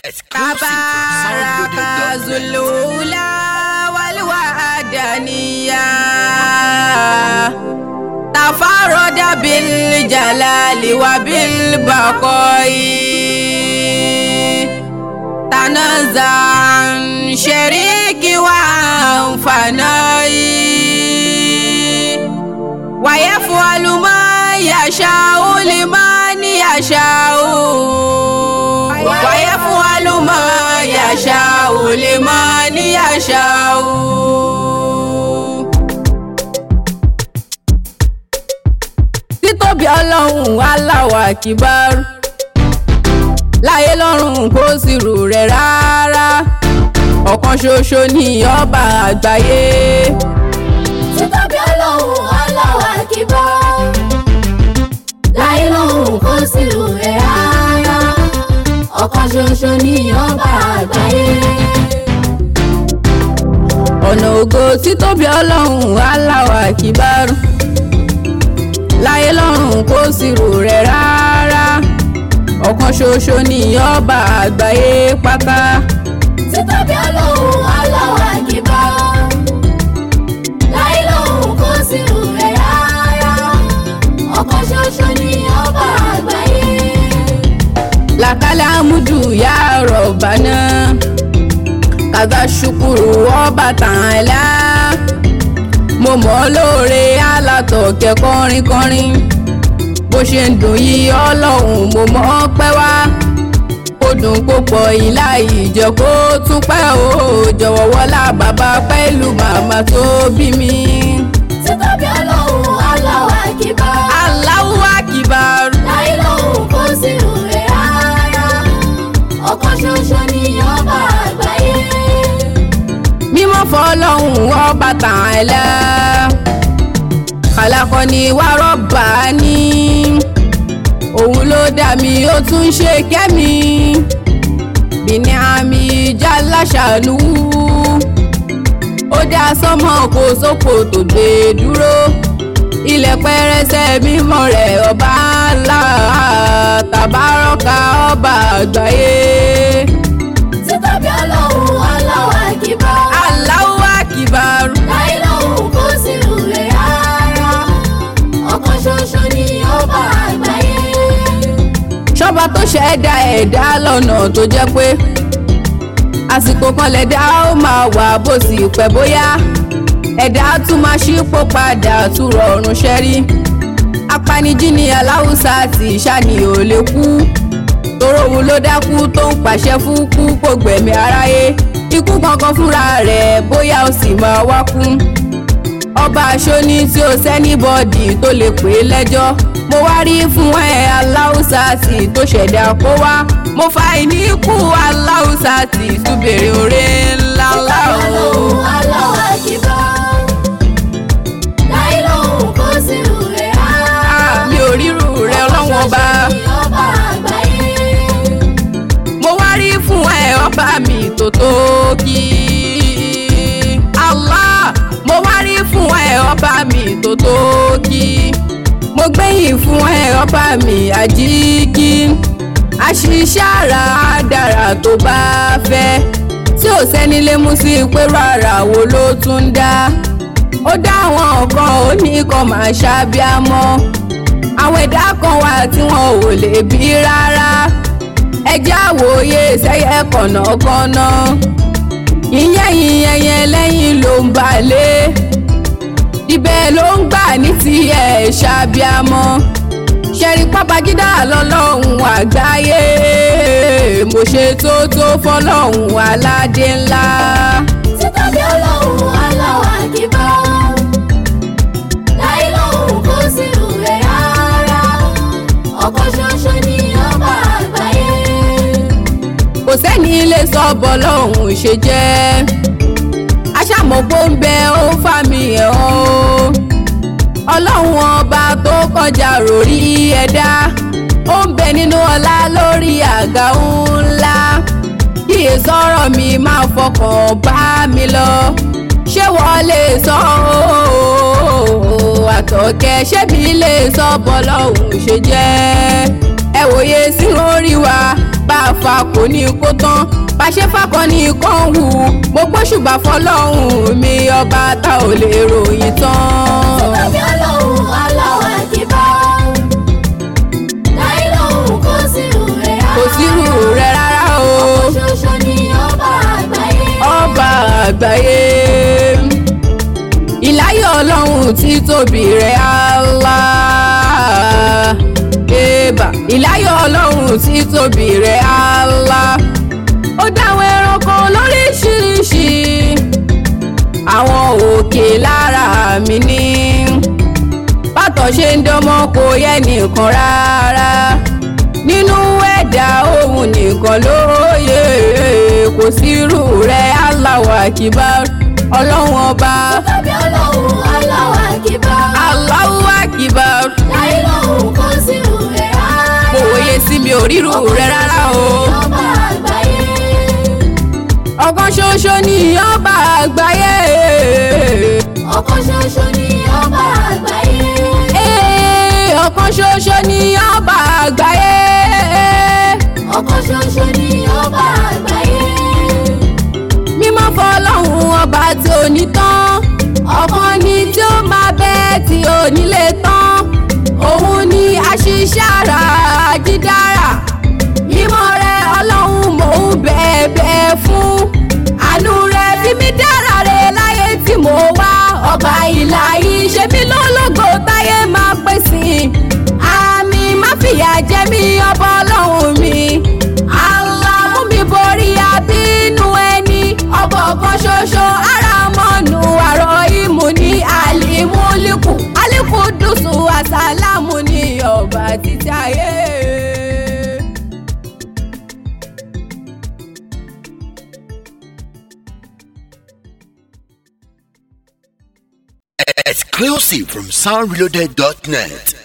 تبارك ذو الأولى والوحدانية تفرد بالجلال وبالبقاء تنزع عن شريك وعن فناء ويفعل ما يشاء لمن يشاء ويفعل ما يشاء لمن يشاء títóbi ọlọ́run Allahu Akbar láyé lọ́run kò sí rò rẹ̀ rárá ọ̀kan ṣoṣo ní ọba àgbáyé. títóbi ọlọ́run Allahu Akbar láyé lọ́run kò sí rò rẹ̀ rárá ọ̀kan ṣoṣo ní ọba àgbáyé. ọ̀nà ògo títóbi ọlọ́run Allahu Akbar láyé lọ́run kò sí rò rẹ̀ rárá ọ̀kan ṣoṣo ní ọba àgbáyé pátá. títóbi ọlọ́run Allahu Akbar láyé lọ́run kò sí rò rẹ̀ rárá ọ̀kan ṣoṣo ní ọba àgbáyé. làkàlà àmúdù yà rọ̀bánà kàdà ṣùkúrù ọba tààlà mo mọ̀ ọ́ lóore alátọ̀kẹ́ kọrin kọrin bó ṣe ń dùn yí ọlọ́run mo mọ̀ ọ́ pẹ́ wá ó dùn púpọ̀ ìlà ìjọ kó tún pẹ́ o jọ̀wọ́ wọlá bàbá pẹ̀lú màmá tó bí mi. títóbi ọlọ́run Allahu Akbar Allahu Akbar. láyé lọ́run kò sí rò rẹ̀ rárá ọ̀kan ṣoṣo ní ọba àgbáyé. mímọ́ fọlọ́hún ọba tààlà kàlàkọ́ni wà rọ́bà ní òun ló dá mi ó tún ṣe kẹ́mi bìní àmì ìjà láṣàánú ó dá sọ́mọ kó sóko tó gbé dúró ilẹ̀ pẹrẹsẹ mímọ́ rẹ̀ ọba ńlá tàbárọ̀ká ọba àgbáyé. títóbi ọlọ́run Allahu Akbar Allahu Akbar. láyé lọ́run kò sí rò rẹ̀ rárá ọ̀kan ṣoṣo ní ọba àgbáyé. ṣọba tó ṣẹ̀dá ẹ̀dá lọ́nà tó jẹ́ pé àsìkò kan lẹ̀dá ó máa wà bó sì pẹ́ bóyá ẹ̀dá tún máa ṣípò padà tún rọrùn ṣẹ́rí apanijí ni aláwùsá ti ṣàní ò lè kú toró òun ló dákú tó ń pàṣẹ fún kú kò gbẹ̀mí aráyé ikú kankan fúnra rẹ̀ bóyá ó sì máa wá kú ọba aṣọ́ni tí ó sẹ́nibọ́dì tó lè pè é lẹ́jọ́ mo wá rí fún ẹ aláùsá tí tó ṣẹ̀dá kó wá mo fa ìníkù aláùsá tí tún bèrè oore ńlá ńlá o. ọlọ́run Allahu Akbar láyé lọ́run kò sí rò rẹ̀ rárá Ah, mi ò ríru rẹ ọlọ́wọ́n ọba ọ̀kan ṣoṣo ní ọba àgbáyé. mo wá rí fún ẹ ọba mi tó tó kí. Allah mo wá rí fún ẹ ọba mi tó tó kí. mo gbẹ̀yìn fún ẹ ọba mi àjíkí. àṣìṣe ara dára tó bá fẹ́ tí ò sẹ́ni lè mú sí pé rárá wo ló tún dá. ó dá àwọn kan ó ní kan máa ṣàbíamọ́ àwọn ẹ̀dá kan wà tí wọn ò lè bí rárá ẹjẹ́ àwòye sẹ́yẹ kọ̀nàkọ̀nà ìyẹn ìyẹn yẹn lẹ́yìn ló ń balẹ̀ ibẹ̀ ló ń gbà ní tiẹ̀ ṣàbíamọ́ ṣẹ́rí pápágídá lọ́lọ́hún àgbáyé mo ṣe tó tó fọlọ́hún aládé ńlá. títóbi ọlọ́run Allahu Akbar láyé lọ́run kò sí rò rẹ̀ rárá ọ̀kan ṣoṣo ní ọba àgbáyé. kò sẹ́ni lè sọ bọ́lọ́hún ṣe jẹ́ aṣàmọ̀pọ̀ ń bẹ ó fà mí ẹ̀ ọ́ ọlọ́run ọba tó kọjá ròrí ẹ̀dá ó ń bẹ nínú ọlá lórí àga ńlá kíyè sọ̀rọ̀ mi máa fọkàn bá mi lọ ṣé wọ́n lè sọ ọ́ àtọ̀kẹ́ ṣé mi lè sọ bọ́lọ́hún ṣe jẹ́ ẹ wòye sí orí wa bá a fa kò ní kó tán bá a ṣe fakọ ní kàn wù mo gbóṣùbà fọlọ́hún mi ọba tá ò lè ròyìn tán. Tàbí ọlọ́run aláwọ̀ àkìbá. Láyé lọ́hùn kò sí rẹ̀ rárá. kò sírù rẹ̀ rárá o Ṣoṣo ni ọba àgbáyé. ọba àgbáyé ìláyọ̀ ọlọ́run tí tóbi rẹ̀ Allah ébà ìláyọ̀ ọlọ́run tí tóbi rẹ̀ Allah ó dáwọn ẹranko lóríṣiríṣi àwọn òkè lára mi ní bàtọ̀ ṣe ń dánmọ́ kò yẹ nìkan rárá nínú ẹ̀dá òun nìkan lóye kò sírù rẹ̀ Allahu Akbar ọlọ́run ọba Tàbí ọlọ́run aláwọ̀ àkìbá. Allahu Akbar Láyé lọ́hùn kò sí rẹ̀ rárá. kò wòye sí mi ò ríru rẹ̀ rárá o Ọba àgbáyé. ọ̀kan ṣoṣo ni ọba àgbáyé Ọ̀kan ṣoṣo ni ọba àgbáyé. Ee, ọ̀kan ṣoṣo ni ọba àgbáyé Ọ̀kan ṣoṣo ni ọba àgbáyé. mímọ́ fọlọ́hún ọba tí ò ní tán ọ̀kan ni tí ó máa bẹ́ tí ò ní lè tán òun ni àṣìṣe ara dídára mímọ́ rẹ ọlọ́run mò ń bẹ̀ẹ̀bẹ̀ fún àánú rẹ fi mí dára rẹ láyé tí mo wá ọba ìlà yìí ṣe mí lólógo táyé máa pè sí àmì má fìyà jẹ mí ọba ọlọ́run mi Allah mú mi borí abínú ẹni ọba ọ̀kan ṣoṣo ara mọ́nu àrọ̀ ìmú ní àlìmúlìkù alikudusu asalamu ní ọba títí ayé. Exclusive from soundreloaded.net.